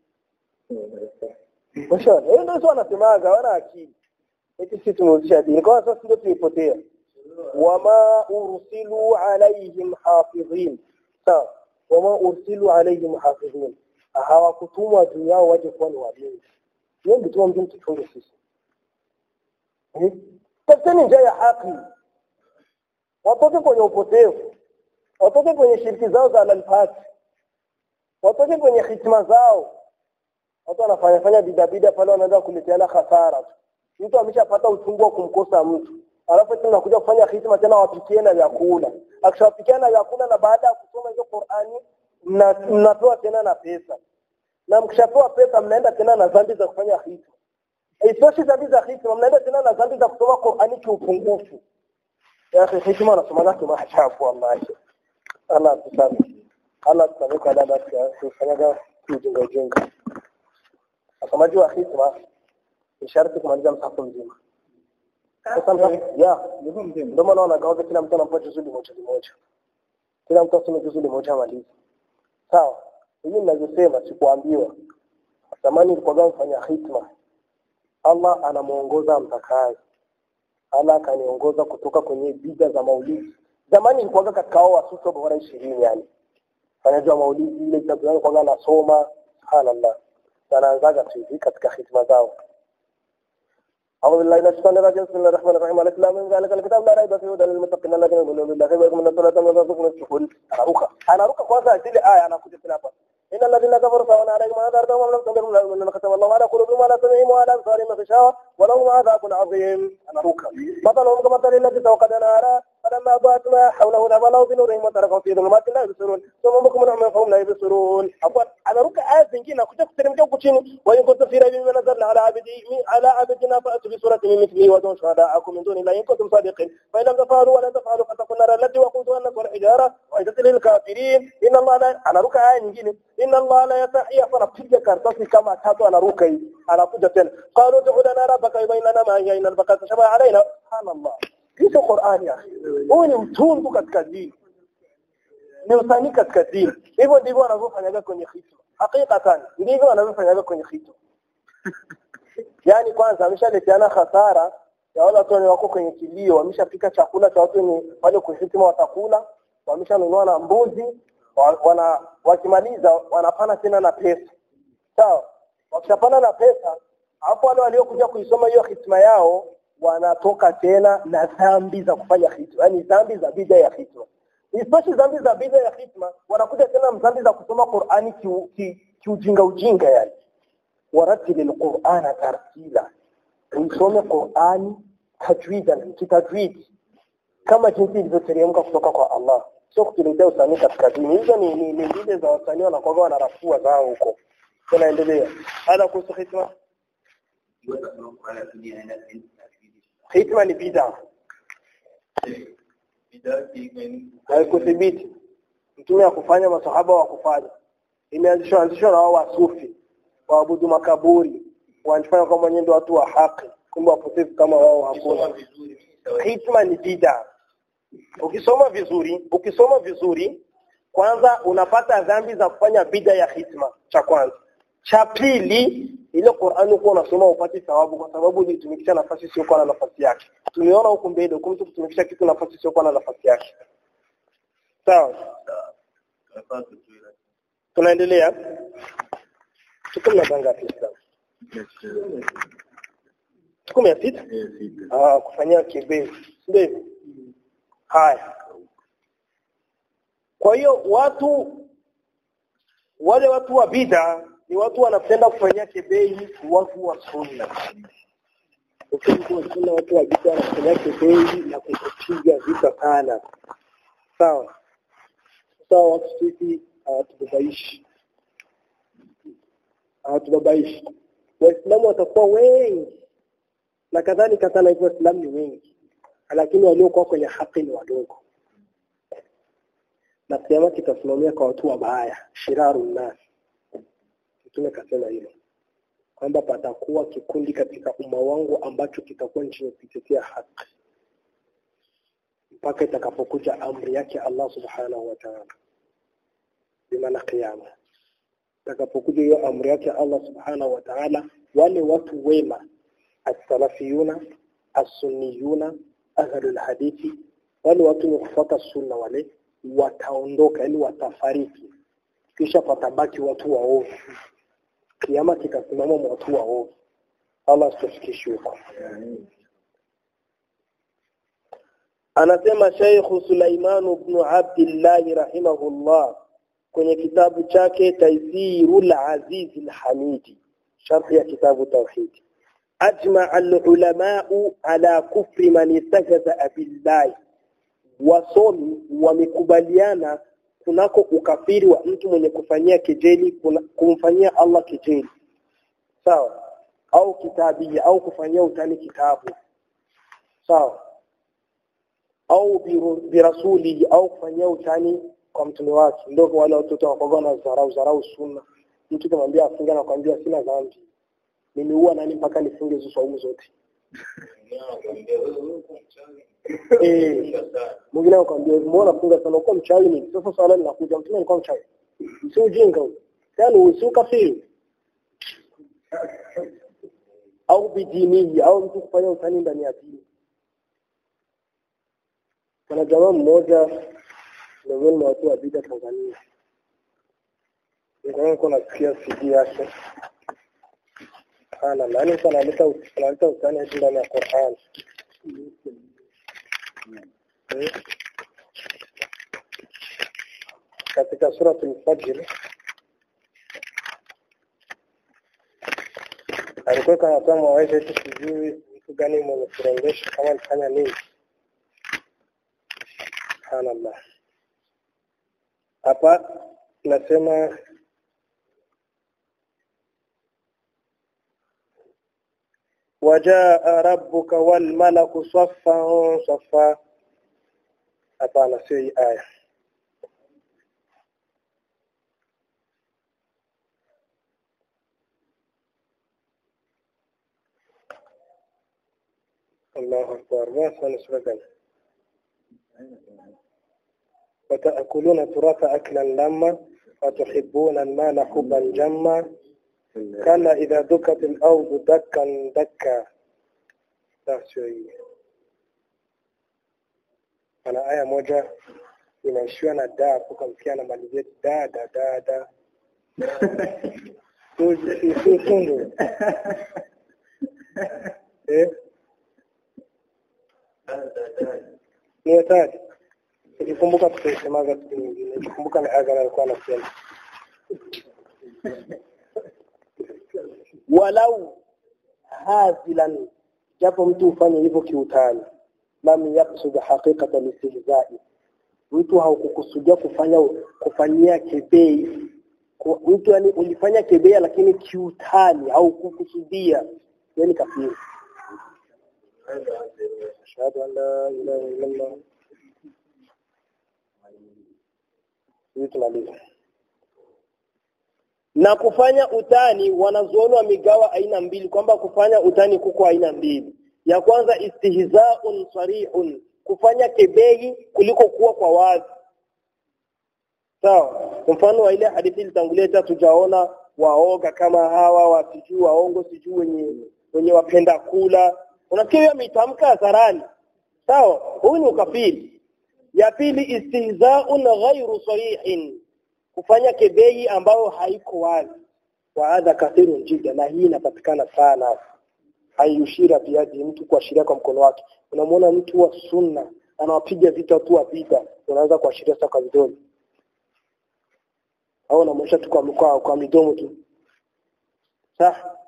Mashana, hiyo ndio wanasemaga wana akili. Eti sisi tumehuzisha dini. Kwa sasa ndio tumepotea. Wama ursilu alaihim hafidhin. Sawa. Wama ursilu alaihim hafidhin. Hawakutumwa juu yao waje kuwa ni walinzi. Hiyo ndio tuambie tuchunge sisi. tafuteni njia ya haki watoke kwenye upotevu watoke kwenye shiriki zao za alalfati watoke kwenye hitima zao watu wanafanya fanya bidabida pale wanaanza kuleteana hasara tu mtu ameshapata uchungu wa kumkosa mtu alafu tena nakuja kufanya hitima tena wapikie na vyakula akishawapikia na vyakula na baada ya kusoma hizo Qur'ani mnapewa tena na pesa na mkishapewa pesa mnaenda tena na dhambi za kufanya hitima Isitoshe dhambi za hitima mnaenda tena na dhambi za kusoma Qur'ani kiupungufu ya akhi hitima anasoma zake maajabu wallahi Allah tusame Allah tusame kwa dada tufanyaga ujinga ujinga Wasomaji wa hitima ni sharti kumaliza msafu mzima. Sasa ya ndio maana wanagawaga kila mtu anampa juzuli moja moja. Kila mtu asome juzuli moja amalize. Sawa. Hivi ninavyosema sikuambiwa. Zamani nilikuwa mfanya hitima. Allah anamuongoza mtakaye. Allah akaniongoza kutoka kwenye bid'a za maulidi. Zamani nilikuwa katika hao wasuso bora 20 yani. Fanyaji wa maulidi ile kitabu yangu kwa nasoma subhanallah. wanaanzaga tu hivi katika hitima zao أعوذ بالله من الشيطان الرجيم بسم الله الرحمن الرحيم على الإسلام من ذلك الكتاب لا ريب فيه هدى للمتقين الذين يؤمنون بالله ويقيمون الصلاة ومما رزقناهم ينفقون anaruka anaruka kwanza zile aya anakuja tena hapa إن الذين كفروا سواء عليهم أنذرتهم أم لم تنذرهم لا يؤمنون ختم الله على قلوبهم وعلى سمعهم وعلى أبصارهم غشاوة ولهم عذاب عظيم anaruka مثلهم كمثل الذي توقد نارا فلما أضاءت ما حوله ذهب الله بنورهم وتركهم في ظلمات لا يبصرون ثم بكم عميا فهم لا يبصرون عفوا anaruka aya zingine akuja kuteremka huku chini wa in kuntum fi raybin mimma nazzalna ala abdi ala abdina fa'tu bi suratin min mithlihi wa dun shuhada'akum min duni allahi in kuntum sadiqin fa in lam taf'alu wa lan taf'alu fattaqun nar allati waquduha an-nas wal hijara wa iddat lil kafirin inna allaha la anaruka aya nyingine inna allaha la yasahi anapiga karatasi kama tatu anaruka hii anakuja tena qalu ud'u lana rabbaka yubayyin lana ma hiya inna al-baqara tashabaha alaina subhanallah hizo Qur'ani ya huyu ni mtungu katika dini ni usanii katika dini hivyo ndivyo wanavyofanyaga kwenye hitma hakikatan ndivyo wanavyofanyaga kwenye hitma yani kwanza ameshaleteana hasara ya wale watu wako kwenye kilio wameshapika chakula cha watu wenye wale kuhitima watakula wameshanunua na mbuzi wa- wana wakimaliza wanapana tena na pesa sawa wakishapana na pesa hapo wale waliokuja kuisoma hiyo hitma yao wanatoka tena na dhambi za kufanya hitma yani dhambi za bid'a ya hitma Isitoshe dhambi za bid'a ya hitma wanakuja tena dhambi za kusoma Qur'ani kiu- ki- kiujinga ujinga yani waratili alqur'ana tartila usome Qur'ani tajwidan kitajwidi kama jinsi ilivyoteremka kutoka kwa Allah sio kutuletea usanii katika dini hizo ni ni, ni zile za wasanii wanakuwa wanarafua zao huko tunaendelea hada kuhusu hitma hitma ni bid'a haikuthibiti mtume ya kufanya masahaba wa kufanya imeanzishwa anzishwa na wao wasufi waabudu makaburi wanafanya kama wenyewe ndio watu wa haki kumbe wapotevu kama wao hakuna hitma ni bid'a ukisoma vizuri ukisoma vizuri kwanza unapata dhambi za kufanya bid'a ya hitma cha kwanza cha pili ile Qur'ani kwa unasoma upate thawabu kwa sababu ulitumikisha nafasi sio kwa na nafasi yake tumeona huku mbele huku mtu kutumikisha kitu nafasi sio kwa na nafasi yake sawa tunaendelea tuko na banga Islam tuko mia sita ah kufanyia kibezi ndio hivyo? haya kwa hiyo watu wale watu wa bid'a ni watu wanapenda kufanyia kebei watu wa sunna ukiwa sunna watu wa bid'a wanafanyia kebei na kukupiga vita sana sawa sawa watu sisi hawatubabaishi hawatubabaishi waislamu watakuwa wengi na kadhalika sana hivyo waislamu ni wengi lakini waliokuwa kwenye haki ni wadogo na kiama kitasimamia kwa watu wabaya shiraru nas mtume kasema hilo kwamba patakuwa kikundi katika umma wangu ambacho kitakuwa ni chenye kuitetea haki mpaka itakapokuja amri yake Allah subhanahu wa ta'ala bimaana kiyama itakapokuja hiyo amri yake Allah subhanahu wa ta'ala wale watu wema as-salafiyuna as-sunniyuna ahlul hadithi wale watu wenye kufuata sunna wale wataondoka yani watafariki kisha patabaki watu waovu kiama kitasimama watu waovu Allah asitufikishe huko anasema Sheikh Sulaiman ibn Abdullah rahimahullah kwenye kitabu chake Taysirul Aziz al-Hamidi sharh ya kitabu tauhid ajma al-ulama'u ala kufri man istajaza billahi wasomi wamekubaliana kunako ukafiri wa mtu mwenye kufanyia kejeli kumfanyia Allah kejeli sawa au kitabia au kufanyia utani kitabu sawa au birasuli au kufanyia utani kwa mtume wake ndio wale watoto wakaga na zarau zarau sunna mtu kumwambia afunge na kwambia sina dhambi mimi huwa nani mpaka nifunge hizo saumu zote eh mwingine akwambia mbona funga sana uko mchawi ni sasa swala linakuja mtume alikuwa mchawi si ujinga huo yani si ukafiri au bidinihi au mtu kufanya utani ndani ya dini kuna jamaa mmoja miongoni mwa watu wa bida Tanzania ndio kuna nasikia CD yake ana nani sana analeta analeta utani hadi ndani ya Qur'an katika sura al-Fajr alikuwa kanatoa mawaidha eti sijui mtu gani mwenye kurembesha kama alifanya nini subhanallah hapa nasema wajaa rabbuka wal malaku saffan saffa hapana sio hii aya الله أكبر ما سنسبقنا وتأكلون التراث أكلا لما وتحبون المال حبا جما كلا إذا دكت الأرض دكا دكا لا شيء ana aya moja inaishiwa na da hapo kamsikia na malizia da da da da sundu eh ni hatari nikikumbuka tutaisemaga siku nyingine nikikumbuka ni agara alikuwa anasema walau hazilan japo mtu ufanye hivyo kiutani lam yaksud haqiqata listihzai mtu haukukusudia kufanya kufanyia kebei mtu yani ulifanya kebea lakini kiutani haukukusudia yani kafiri ashhadu an la ilaha illa allah hivi tunaliza na kufanya utani wanazuoni wamegawa aina mbili kwamba kufanya utani kuko aina mbili ya kwanza istihzaun sarihun kufanya kebei kuliko kuwa kwa wazi sawa mfano wa ile hadithi ilitangulia tujaona waoga kama hawa wasijui waongo sijui wenye wenye wapenda kula unasikia hiyo ametamka hadharani sawa huyu ni ukafiri ya pili istihzaun ghairu sarihin kufanya kebei ambayo haiko wazi wa hadha kathirun jida na hii inapatikana sana ayushira biadi mtu kuashiria kwa mkono wake unamwona mtu wa sunna anawapiga vita watu wa bid'a unaanza kuashiria sasa kwa vidole au unamwonyesha tu kwa mkoa kwa midomo tu sawa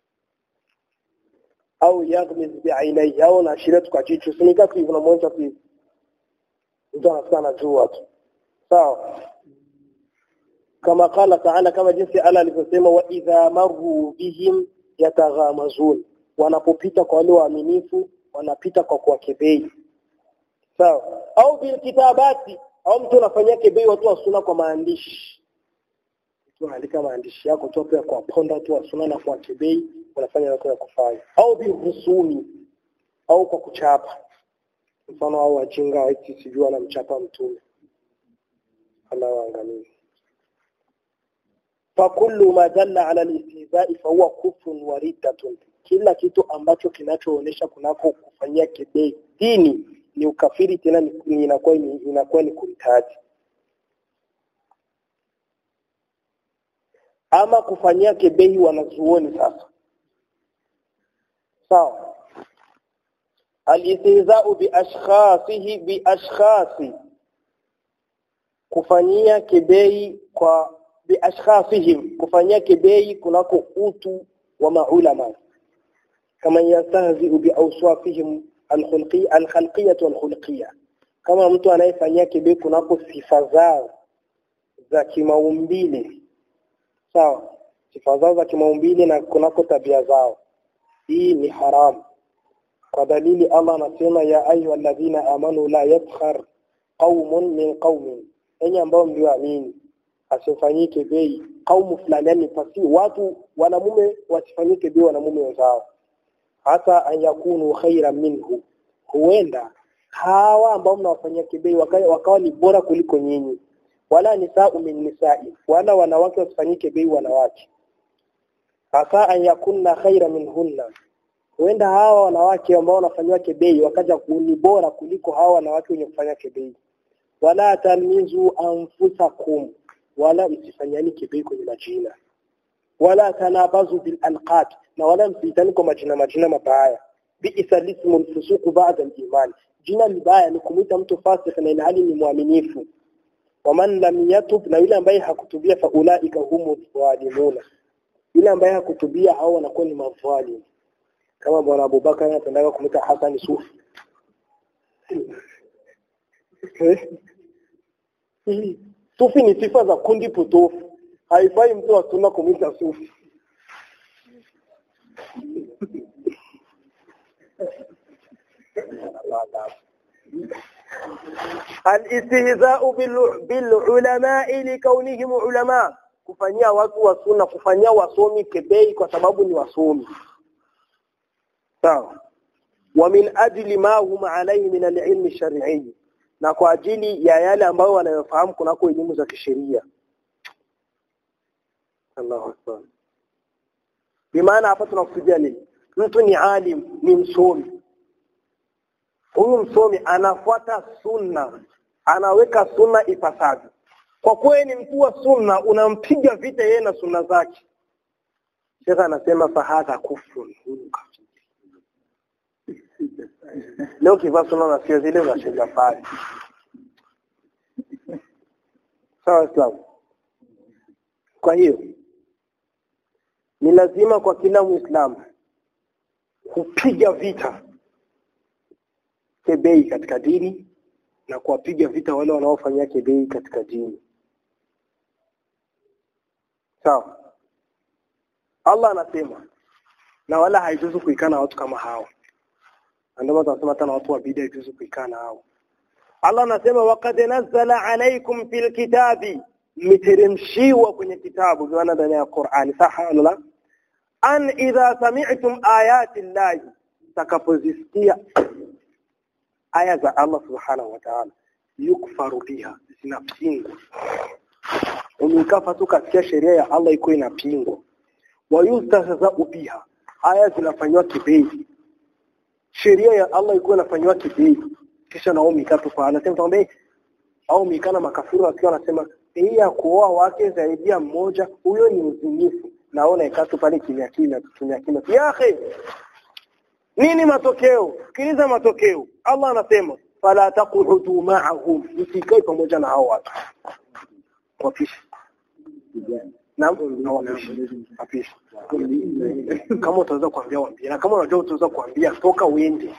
au yaghmiz bi'ainai au unaashiria tu kwa jicho sinika tu unamwonyesha tu mtu anakuwa anajua tu sawa kama qala ta'ala kama jinsi Allah alivyosema wa idha marru bihim yataghamazun wanapopita kwa wale waaminifu wanapita kwa kuwakebei sawa au bil kitabati au mtu anafanyia kebei watu wa sunna kwa maandishi mtu anaandika maandishi yako tu pia kwa ponda watu wa sunna na kwa kebei wanafanya watu ya kufanya au bil husumi au kwa kuchapa mfano au wajinga waiti sijui anamchapa mtume Allah waangamizi fakullu ma dalla ala al-istihza'i fahuwa kufrun wa riddatun kila kitu ambacho kinachoonyesha kunako kufanyia kebei dini ni ukafiri tena ni inakuwa ni inakuwa ni kuritadi ama kufanyia kebei wanazuoni sasa sawa alistihza'u bi ashkhasihi bi ashkhasi kufanyia kibei kwa bi ashkhasihim kufanyia kibei kunako utu wa maulama kama yastahzi bi awsafihim alkhulqi alkhalqiyah walkhulqiyah kama mtu anayefanyia kibei kunako sifa zao za kimaumbile sawa sifa zao za kimaumbile na kunako tabia zao hii ni haramu kwa dalili Allah anasema ya ayu alladhina amanu la yaskhar qaumun min qaumin enyi ambao mlioamini asifanyike bei kaumu fulani yani pasi watu wanamume wasifanyike bei wanamume wenzao hata an yakunu khairan minhu huenda hawa ambao mnawafanyia kibei wakawa, wakawa ni bora kuliko nyinyi wala nisau min nisai wala wanawake wasifanyike bei wanawake hasa an yakunna khaira minhunna huenda hawa wanawake ambao wanafanyiwa kebei wakaja kuni bora kuliko hawa wanawake wenye kufanya kebei wala tamizu anfusakum wala msifanyani kebei kwenye majina wala tanabazu bil alqab na wala msiitani kwa majina majina mabaya bi'sa lismu fusuq ba'da al-iman jina libaya ni kumuita mtu fasik na ilhali ni mwaminifu waman lam yatub na yule ambaye hakutubia fa ulaika humu dhalimuna yule ambaye hakutubia hao wanakuwa ni madhalimu kama bwana Abubakar anapendaga kumita Hassan Sufi Sufi ni sifa za kundi potofu haifai mtu wa sunna kumita Sufi الاستهزاء بالعلماء لكونهم علماء kufanyia watu wa sunna kufanyia wasomi kebei kwa sababu ni wasomi sawa wa min ajli ma hum alayhi min al-ilm shar'i na kwa ajili ya yale ambayo wanayofahamu kunako elimu za kisheria Allahu akbar bimaana hapa tunakusudia nini mtu ni alim ni msomi huyu msomi anafuata sunna anaweka sunna ipasavyo kwa kuwa ni mkuu wa sunna unampiga vita yeye na sunna zake Sheikh anasema fahadha kufrun huyu leo kivaa sunna na sio zile za sheria pale sawa Islam kwa hiyo ni lazima kwa kila muislamu kupiga vita kebei katika dini na kuwapiga vita wale wanaofanyia kebei katika dini sawa Allah anasema na wala haijuzu kuikana watu kama hao ndio tunasema tena watu wa bid'a haijuzu kuikana hao Allah anasema waqad nazzala alaykum fil kitabi miteremshiwa kwenye kitabu maana ndani ya Qur'ani saha wala an idha sami'tum ayati llahi takapozisikia aya za Allah subhanahu wa ta'ala yukfaru biha zinapingwa umekafa tu kasikia sheria ya Allah iko inapingwa wayustahza'u biha aya zinafanywa kibei sheria ya Allah iko inafanywa kibei kisha nao mikatu kwa anasema kwamba au mikana makafiri wakiwa wanasema hii ya kuoa wake zaidi ya mmoja huyo ni uzinifu naona ikatu pale kimya kimya tutumia kimya ya akhi nini matokeo sikiliza matokeo Allah anasema fala taqudu ma'ahum msikae pamoja na hao watu wapishi naam na wapishi wapishi kama utaweza kuambia waambie na kama unajua utaweza kuambia toka uende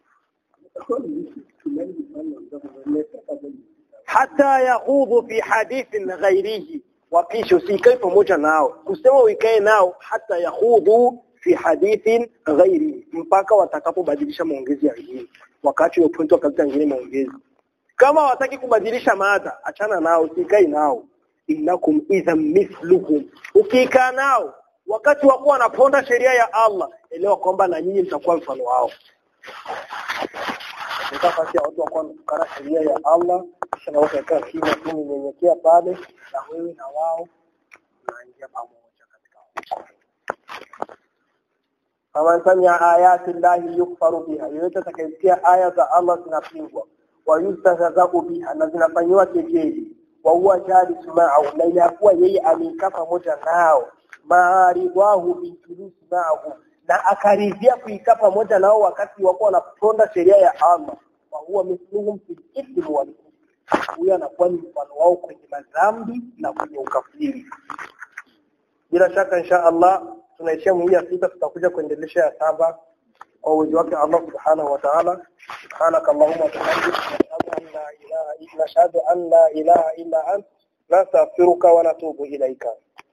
hata yakhudhu fi hadithin ghairihi wapishi usikae pamoja nao kusema uikae nao hata yakhudhu fi hadithin ghairi mpaka watakapobadilisha maongezi ya wengine wakati wa point wakaleta wengine maongezi kama wataki kubadilisha mada achana nao usikai nao innakum idha mithluhum ukikaa nao wakati wa kuwa wanaponda sheria ya Allah elewa kwamba na nyinyi mtakuwa mfano wao nafasi ya watu wa kuwa sheria ya Allah kisha na watu wakaa kimya tu nyenyekea pale na wewe na wao naingia pamoja katika faman samia ayati llahi yukfaru biha yoyote atakayesikia aya za Allah zinapingwa wayustahzau biha na zinafanyiwa kejeli wa huwa jalisu ma'ahu na inakuwa yeye amekaa pamoja nao maaridwahu bijulusi ma'ahu na akaridhia kuikaa pamoja nao wakati wako wanaponda sheria ya Allah wa huwa mithluhum fil ithmi wal huyo anakuwa ni mfano wao kwenye madhambi na kwenye ukafiri bila shaka insha Allah tunaishia mwezi ya sita tutakuja kuendelesha ya saba kwa uwezo wake Allah subhanahu wa ta'ala subhanaka allahumma wa bihamdika nashhadu an la ilaha illa nashhadu an la ilaha illa anta nastaghfiruka wa natubu ilaika